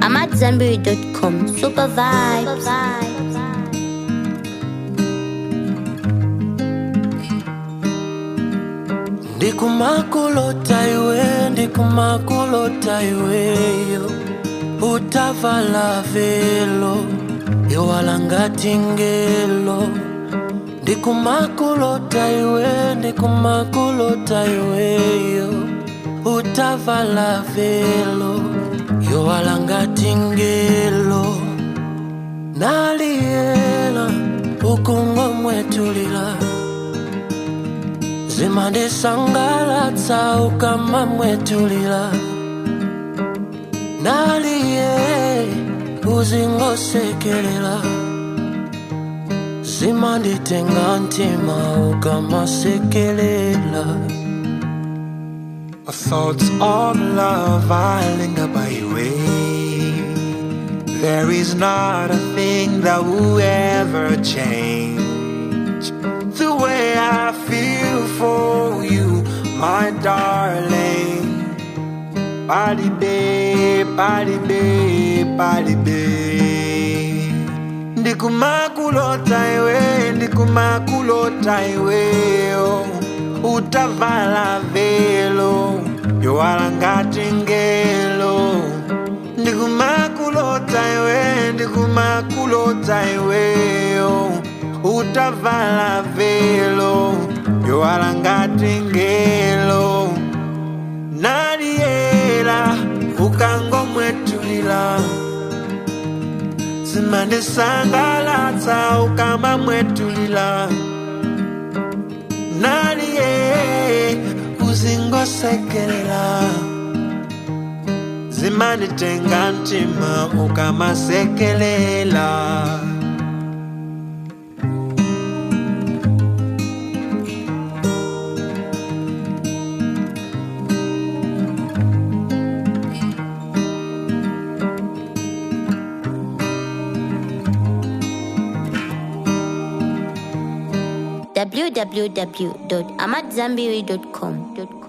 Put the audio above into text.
I'm at Zenberry.com. Super vibes. ndikumakulota iwe ndikumakulota iweyo utavala velo iwalangati ngelo ndikumakulota iwe ndikumakulota iweyo utavala velo iwalangati ngelo naliyela ukungomwetulila zimandisangalatsa ukamamwetulila naliye uzingosekelela zimanditenga ntima ukamasekelela My thoughts of love I linger by your way. There is not a thing that will ever change the way I feel for you, my darling. Body babe, body babe, body babe. Ndikumakulota iwe, ndikumakulota iwe, oh. utavala velo, yowala ngati ngelo. Ndikumakulota iwe, ndikumakulota iwe, oh. utavala velo, yowala ngati ngelo. Naliela, ukangomwetulila zimandisangalatsa ukamamwetulila naliye uzingosekelela zimanditenga ntima ukamasekelela www.amatzambiri.com.